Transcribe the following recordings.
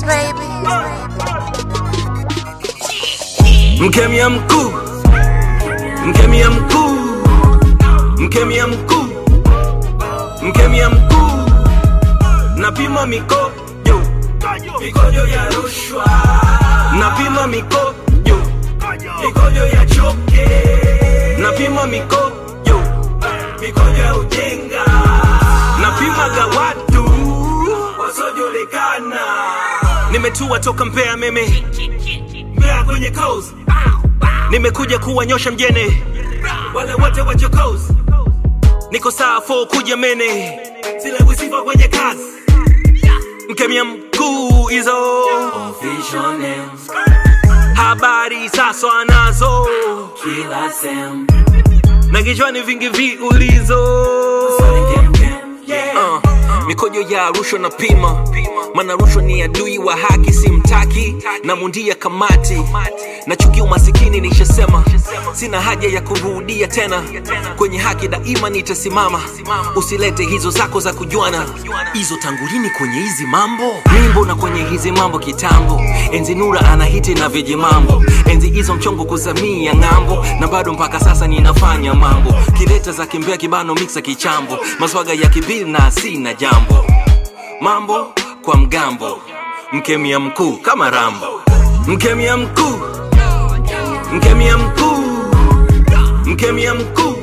Beats, baby. Mkemia mkuu, mkemia mkuu, mkemia mkuu, mkemia mkuu, napima mikojo, mikojo ya rushwa, napima mikojo, mikojo ya choke, napima mikojo, mikojo ya ujenga, napimaga watu wasiojulikana. Nimetua toka Mbeya meme, Mbeya kwenye coast nimekuja kuwanyosha mjene wale wote wachokozi niko saa 4 kuja mene zile wisifa kwenye kazi mkemia mkuu hizo Official names, habari sasa anazo kila sem, na kichwani vingi viulizo kem kem, yeah. uh, mikojo ya rushwa na pima mana rushwa ni adui wa haki simtaki na mundia kamati na chuki umasikini nishasema sina haja ya kurudia tena kwenye haki daima nitasimama usilete hizo zako za kujuana hizo tangulini kwenye hizi mambo mimbo na kwenye hizi mambo kitambo enzi nura anahiti na viji mambo enzi hizo mchongo kuzamia ng'ambo na bado mpaka sasa ninafanya mambo kileta za kimbea kibano miksa kichambo maswaga ya kibili na sina jambo mambo kwa mgambo mkemia mkuu kama rambo mkemia mkuu mkemia mkuu mkemia mkuu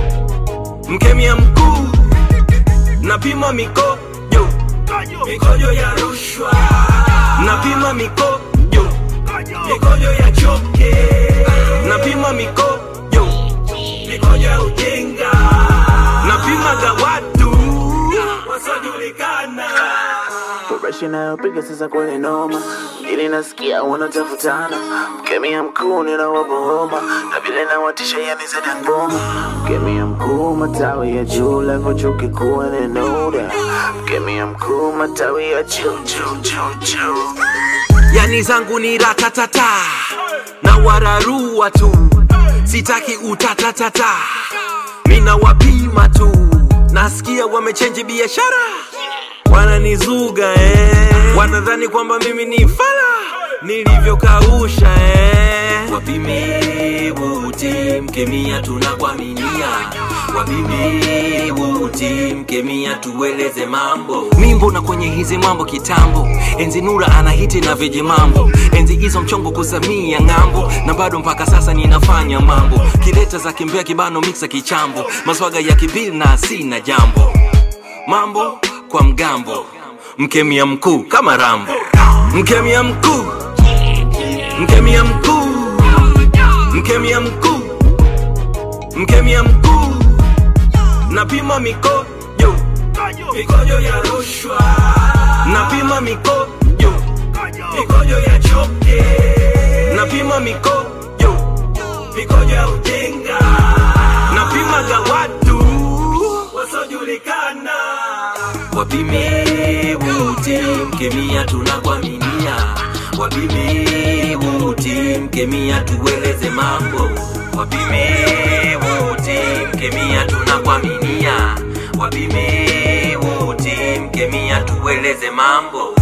mkemia mkuu napima mikojo mikojo ya rushwa napima mikojo mikojo ya choke napima mikojo mikojo ya ujenga napimaga watu wasiojulikana Fresh inayopiga sasa kweli noma, ili nasikia wanatafutana. Mkemia mkuu ninawapa homa, na vile nawatisha yani zaidi ya ngoma. Mkemia mkuu matawi ya juu, level chuo kikuu nenoda. Mkemia mkuu matawi ya juu juu juu juu. yani zangu ni ratatata na wararua tu sitaki utatatata mina wapima tu nasikia wamechenji biashara wananizuga eh. wanadhani kwamba mimi ni fala nilivyokausha eh. wapime wuti mkemia tunakwaminia wapime wuti mkemia tueleze mambo mimbo na kwenye hizi mambo kitambo enzi nura anahiti na viji mambo enzi hizo mchongo kuzamia ng'ambo na bado mpaka sasa ninafanya mambo kileta za kimbea kibano miksa kichambo maswaga ya kibili na sina jambo mambo kwa mgambo mkemia mkuu kama rambo mkemia mkuu mkemia mkuu mkemia mkuu mkemia mkuu napima mikojo mikojo ya rushwa napima mikojo mikojo ya choke napima mikojo mikojo ya ujenga napimaga watu wasiojulikana wapime wuti mkemia tunakwaminia wapime wuti mkemia tueleze mambo wapime wuti mkemia tunakwaminia wapime wuti mkemia tueleze mambo